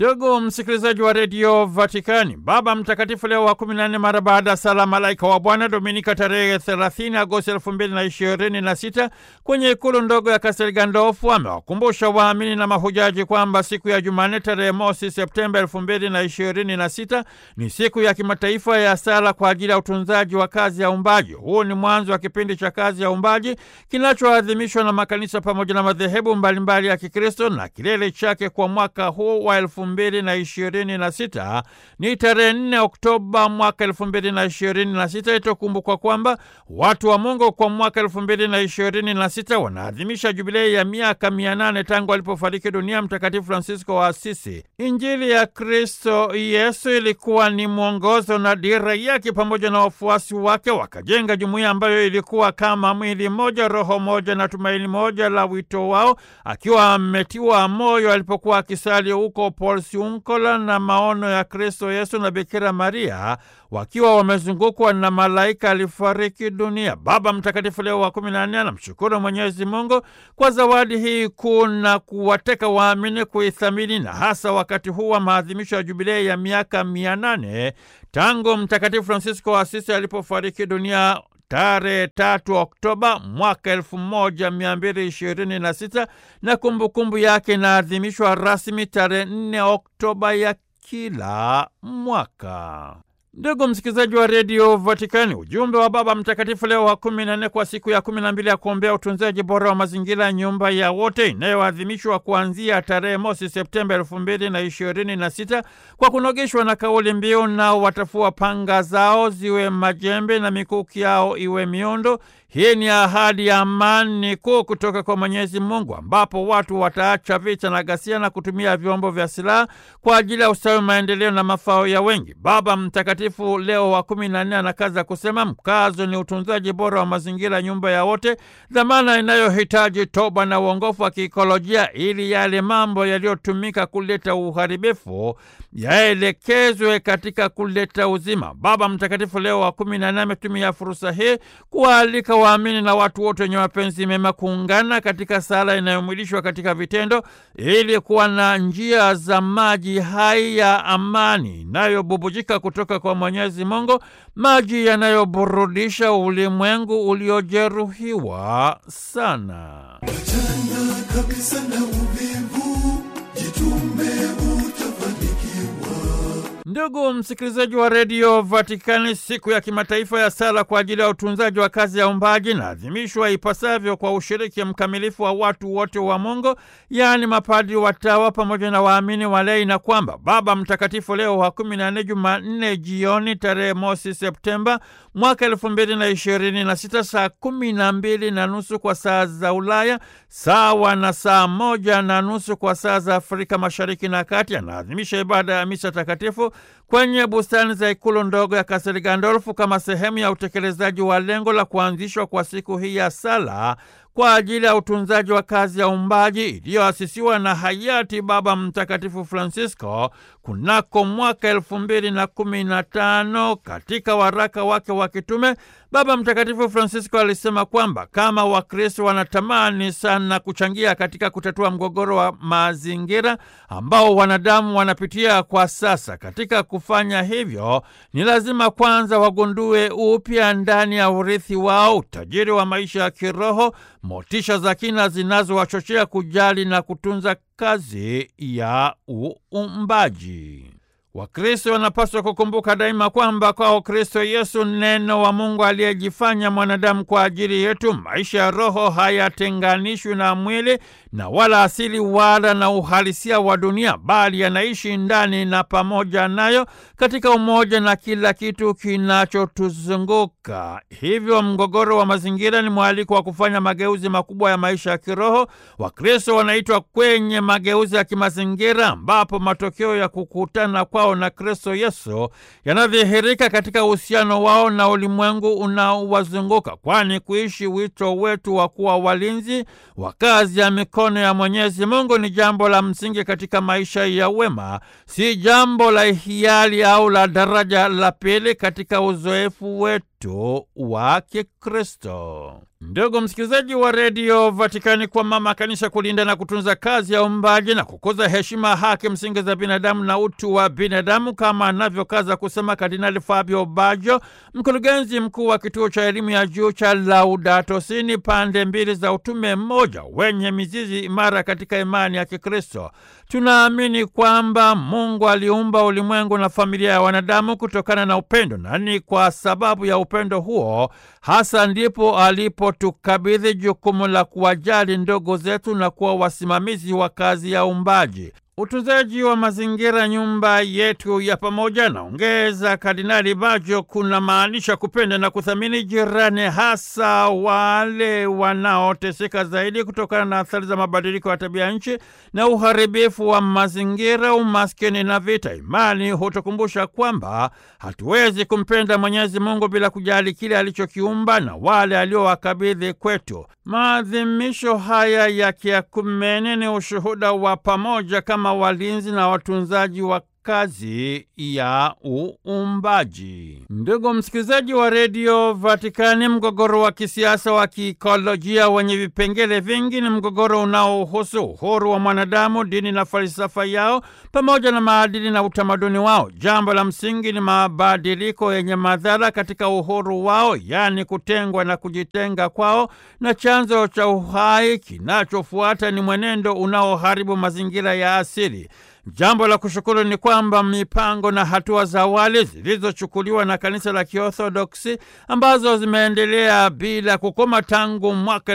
Ndugu msikilizaji wa redio Vatikani, Baba Mtakatifu Leo wa 14 mara baada ya sala malaika wa Bwana Dominika tarehe 30 Agosti 2026 kwenye ikulu ndogo ya Kastel Gandolfu amewakumbusha waamini na mahujaji kwamba siku ya Jumanne tarehe mosi Septemba 2026 ni siku ya kimataifa ya sala kwa ajili ya utunzaji wa kazi ya umbaji. Huu ni mwanzo wa kipindi cha kazi ya umbaji kinachoadhimishwa na makanisa pamoja na madhehebu mbalimbali ya Kikristo na kilele chake kwa mwaka huu wa elfu mbili na ishirini na sita ni tarehe nne Oktoba mwaka elfu mbili na ishirini na sita. Itakumbukwa kwamba watu wa Mungu kwa mwaka elfu mbili na ishirini na sita wanaadhimisha jubilei ya miaka mia nane tangu alipofariki dunia Mtakatifu Francisco wa Asisi. Injili ya Kristo Yesu ilikuwa ni mwongozo na dira yake, pamoja na wafuasi wake wakajenga jumuiya ambayo ilikuwa kama mwili mmoja, roho moja na tumaini moja la wito wao, akiwa ametiwa moyo alipokuwa akisali huko Porciuncola na maono ya Kristo Yesu na Bikira Maria wakiwa wamezungukwa na malaika alifariki dunia. Baba Mtakatifu Leo wa kumi na nne anamshukuru Mwenyezi Mungu kwa zawadi hii kuu na kuwateka waamini kuithamini, na hasa wakati huu wa maadhimisho ya jubilei ya miaka mia nane tangu Mtakatifu Francisco wa Asisi alipofariki dunia tarehe tatu Oktoba mwaka elfu moja mia mbili ishirini na sita na kumbukumbu yake inaadhimishwa rasmi tarehe nne Oktoba ya kila mwaka. Ndugu msikilizaji wa redio Vatikani, ujumbe wa Baba Mtakatifu Leo wa kumi na nne kwa siku ya kumi na mbili ya kuombea utunzaji bora wa mazingira, nyumba ya wote, inayoadhimishwa kuanzia tarehe mosi Septemba elfu mbili na ishirini na sita kwa kunogeshwa na kauli mbiu nao watafua panga zao ziwe majembe na mikuki yao iwe miundo. Hii ni ahadi ya amani kuu kutoka kwa Mwenyezi Mungu, ambapo watu wataacha vita na ghasia na kutumia vyombo vya silaha kwa ajili ya ustawi, maendeleo na mafao ya wengi. Baba Mtakatifu Leo wa kumi na nne anakaza kusema mkazo ni utunzaji bora wa mazingira, nyumba ya wote, dhamana inayohitaji toba na uongofu wa kiikolojia, ili yale mambo yaliyotumika kuleta uharibifu yaelekezwe katika kuleta uzima. Baba Mtakatifu Leo wa kumi na nne ametumia fursa hii kuwaalika waamini na watu wote wenye mapenzi mema kuungana katika sala inayomwilishwa katika vitendo ili kuwa na njia za maji hai ya amani inayobubujika kutoka kwa Mwenyezi Mungu, maji yanayoburudisha ulimwengu uliojeruhiwa sana. Achana kabisa na uvivu, jitume utafanikiwa. Ndugu msikilizaji wa redio Vatikani, siku ya kimataifa ya sala kwa ajili ya utunzaji wa kazi ya umbaji inaadhimishwa ipasavyo kwa ushiriki mkamilifu wa watu wote wa Mungu, yaani mapadri, watawa pamoja na waamini walei, na kwamba Baba Mtakatifu Leo wa kumi na nne Jumanne jioni tarehe mosi Septemba mwaka elfu mbili na ishirini na sita saa kumi na mbili na nusu kwa saa za Ulaya sawa na saa moja na nusu kwa saa za Afrika Mashariki na Kati, anaadhimisha ibada ya misa takatifu kwenye bustani za ikulu ndogo ya Kastel Gandolfu kama sehemu ya utekelezaji wa lengo la kuanzishwa kwa siku hii ya sala kwa ajili ya utunzaji wa kazi ya umbaji iliyoasisiwa na hayati Baba Mtakatifu Francisco kunako mwaka elfu mbili na kumi na tano. Katika waraka wake wa kitume, Baba Mtakatifu Francisco alisema kwamba kama Wakristo wanatamani sana kuchangia katika kutatua mgogoro wa mazingira ambao wanadamu wanapitia kwa sasa, katika kufanya hivyo ni lazima kwanza wagundue upya ndani ya urithi wao utajiri wa maisha ya kiroho, motisha za kina zinazowachochea kujali na kutunza kazi ya uumbaji. Wakristo wanapaswa kukumbuka daima kwamba kwao Kristo Yesu, neno wa Mungu aliyejifanya mwanadamu kwa ajili yetu, maisha ya roho hayatenganishwi na mwili na wala asili wala na uhalisia wa dunia, bali yanaishi ndani na pamoja nayo katika umoja na kila kitu kinachotuzunguka. Hivyo mgogoro wa mazingira ni mwaliko wa kufanya mageuzi makubwa ya maisha ya kiroho. Wakristo wanaitwa kwenye mageuzi ya kimazingira, ambapo matokeo ya kukutana kwao na Kristo Yesu yanadhihirika katika uhusiano wao na ulimwengu unaowazunguka, kwani kuishi wito wetu wa kuwa walinzi wa kazi ya mikono ya Mwenyezi Mungu ni jambo la msingi katika maisha ya wema, si jambo la hiari au la daraja la pili katika uzoefu wetu wa Kikristo. Ndugu msikilizaji wa redio Vatikani, kwa mama kanisa kulinda na kutunza kazi ya uumbaji na kukuza heshima, haki msingi za binadamu na utu wa binadamu, kama anavyokaza kusema Kardinali Fabio Baggio, mkurugenzi mkuu wa kituo cha elimu ya juu cha Laudato Si, ni pande mbili za utume mmoja wenye mizizi imara katika imani ya Kikristo. Tunaamini kwamba Mungu aliumba ulimwengu na familia ya wanadamu kutokana na upendo, na ni kwa sababu ya upendo huo hasa ndipo alipotukabidhi jukumu la kuwajali ndogo zetu na kuwa wasimamizi wa kazi ya uumbaji. Utunzaji wa mazingira, nyumba yetu ya pamoja, naongeza Kardinali Baggio, kuna maanisha kupenda na kuthamini jirani, hasa wale wanaoteseka zaidi kutokana na athari za mabadiliko ya tabia nchi na uharibifu wa mazingira, umaskini na vita. Imani hutukumbusha kwamba hatuwezi kumpenda Mwenyezi Mungu bila kujali kile alichokiumba na wale aliowakabidhi kwetu. Maadhimisho haya ya kiakumene ni ushuhuda wa pamoja kama walinzi na watunzaji wa kazi ya uumbaji. Ndugu msikilizaji wa redio Vatikani, mgogoro wa kisiasa wa kiikolojia wenye vipengele vingi ni mgogoro unaohusu uhuru wa mwanadamu, dini na falsafa yao, pamoja na maadili na utamaduni wao. Jambo la msingi ni mabadiliko yenye madhara katika uhuru wao, yaani kutengwa na kujitenga kwao, na chanzo cha uhai kinachofuata ni mwenendo unaoharibu mazingira ya asili. Jambo la kushukuru ni kwamba mipango na hatua za awali zilizochukuliwa na kanisa la Kiorthodoksi ambazo zimeendelea bila kukoma tangu mwaka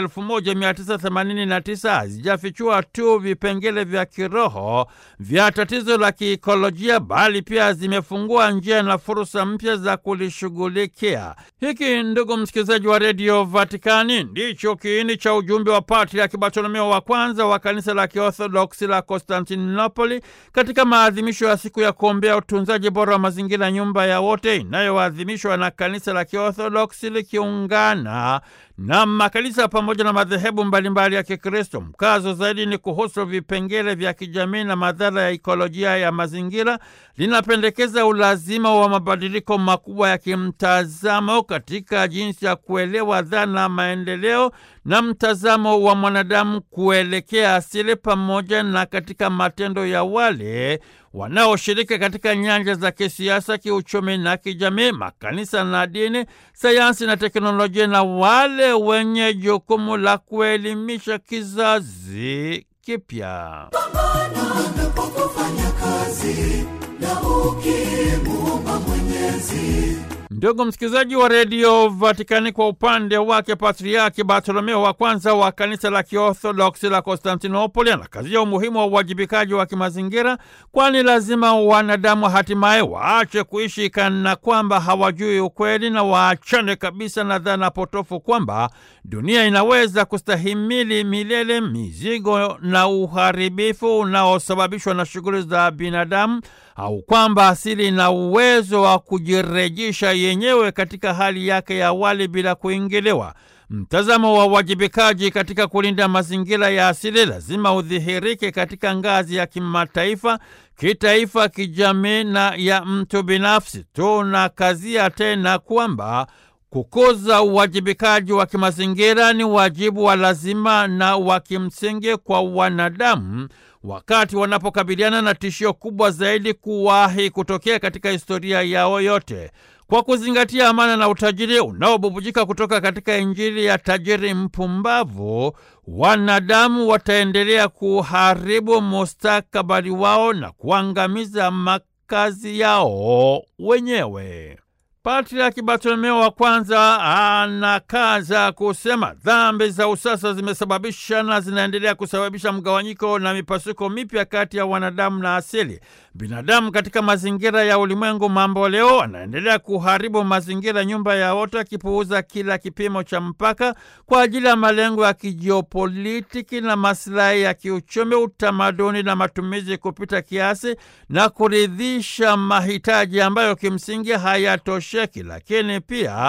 1989 hazijafichua tu vipengele vya kiroho vya tatizo la kiikolojia, bali pia zimefungua njia na fursa mpya za kulishughulikia. Hiki, ndugu msikilizaji wa redio Vatikani, ndicho kiini cha ujumbe wa Patriaki Bartolomeo wa kwanza wa kanisa la Kiorthodoksi la Konstantinopoli katika maadhimisho ya siku ya kuombea utunzaji bora wa mazingira, nyumba ya wote, inayoadhimishwa na kanisa la Kiorthodoksi likiungana na makanisa pamoja na madhehebu mbalimbali ya Kikristo. Mkazo zaidi ni kuhusu vipengele vya kijamii na madhara ya ikolojia ya mazingira. Linapendekeza ulazima wa mabadiliko makubwa ya kimtazamo katika jinsi ya kuelewa dhana maendeleo na mtazamo wa mwanadamu kuelekea asili, pamoja na katika matendo ya wale wanaoshiriki katika nyanja za kisiasa, kiuchumi na kijamii, makanisa na dini, sayansi na teknolojia, na wale wenye jukumu la kuelimisha kizazi kipya. Unapofanya kazi na ukimuomba Mwenyezi Ndugu msikilizaji wa redio Vatikani, kwa upande wake Patriaki Bartolomeo wa kwanza wa kanisa la Kiorthodoksi la Konstantinopoli anakazia umuhimu wa uwajibikaji wa kimazingira, kwani lazima wanadamu hatimaye waache kuishi kana kwamba hawajui ukweli na waachane kabisa na dhana potofu kwamba dunia inaweza kustahimili milele mizigo na uharibifu unaosababishwa na shughuli za binadamu au kwamba asili ina uwezo wa kujirejesha yenyewe katika hali yake ya awali bila kuingiliwa. Mtazamo wa uwajibikaji katika kulinda mazingira ya asili lazima udhihirike katika ngazi ya kimataifa, kitaifa, kijamii na ya mtu binafsi. Tunakazia tena kwamba kukuza uwajibikaji wa kimazingira ni wajibu wa lazima na wa kimsingi kwa wanadamu wakati wanapokabiliana na tishio kubwa zaidi kuwahi kutokea katika historia yao yote. Kwa kuzingatia amana na utajiri unaobubujika kutoka katika Injili ya tajiri mpumbavu, wanadamu wataendelea kuharibu mustakabali wao na kuangamiza makazi yao wenyewe. Patriaki Bartolomeo wa kwanza anakaza kusema dhambi za usasa zimesababisha na zinaendelea kusababisha mgawanyiko na mipasuko mipya kati ya wanadamu na asili. Binadamu katika mazingira ya ulimwengu mambo leo anaendelea kuharibu mazingira, nyumba ya wote, akipuuza kila kipimo cha mpaka kwa ajili ya malengo ya kijiopolitiki na masilahi ya kiuchumi, utamaduni na matumizi kupita kiasi na kuridhisha mahitaji ambayo kimsingi hayatosheki, lakini pia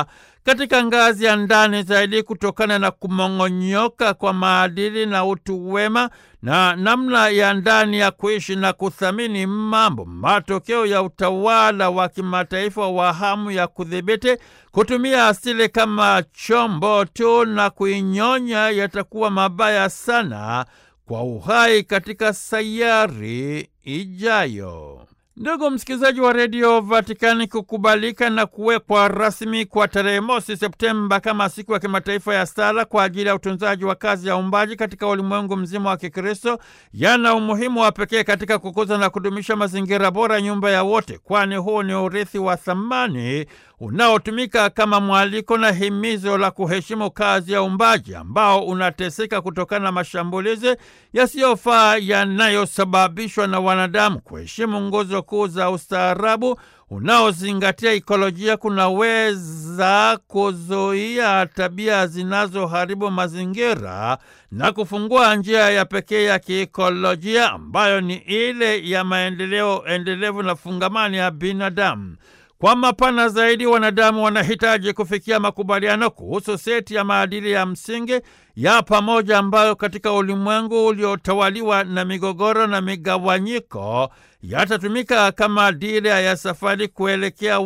katika ngazi ya ndani zaidi kutokana na kumong'onyoka kwa maadili na utu wema na namna ya ndani ya kuishi na kuthamini mambo, matokeo ya utawala wa kimataifa wa hamu ya kudhibiti, kutumia asili kama chombo tu na kuinyonya, yatakuwa mabaya sana kwa uhai katika sayari ijayo. Ndugu msikilizaji wa redio Vatikani, kukubalika na kuwekwa rasmi kwa tarehe mosi Septemba kama siku ya kimataifa ya sala kwa ajili ya utunzaji wa kazi ya uumbaji katika ulimwengu mzima wa Kikristo yana umuhimu wa pekee katika kukuza na kudumisha mazingira bora, nyumba ya wote, kwani huu ni urithi wa thamani unaotumika kama mwaliko na himizo la kuheshimu kazi ya uumbaji ambao unateseka kutokana na mashambulizi yasiyofaa yanayosababishwa na wanadamu. Kuheshimu nguzo kuu za ustaarabu unaozingatia ikolojia kunaweza kuzuia tabia zinazoharibu mazingira na kufungua njia ya pekee ya kiikolojia ambayo ni ile ya maendeleo endelevu na fungamani ya binadamu. Kwa mapana zaidi, wanadamu wanahitaji kufikia makubaliano kuhusu seti ya maadili ya msingi ya pamoja ambayo katika ulimwengu uliotawaliwa na migogoro na migawanyiko yatatumika kama dira ya safari kuelekea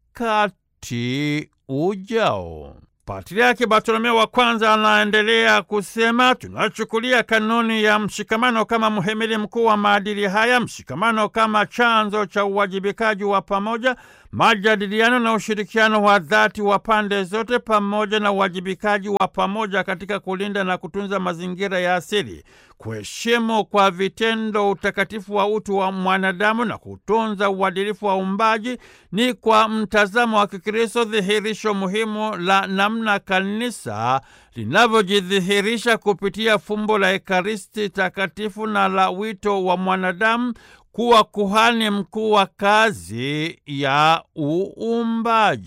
wakati ujao. Patriaki Bartolomeo wa kwanza anaendelea kusema, tunachukulia kanuni ya mshikamano kama mhimili mkuu wa maadili haya, mshikamano kama chanzo cha uwajibikaji wa pamoja, majadiliano na ushirikiano wa dhati wa pande zote, pamoja na uwajibikaji wa pamoja katika kulinda na kutunza mazingira ya asili, kuheshimu kwa vitendo utakatifu wa utu wa mwanadamu na kutunza uadilifu wa uumbaji ni kwa mtazamo wa Kikristo dhihirisho muhimu la namna kanisa linavyojidhihirisha kupitia fumbo la Ekaristi takatifu na la wito wa mwanadamu kuwa kuhani mkuu wa kazi ya uumbaji.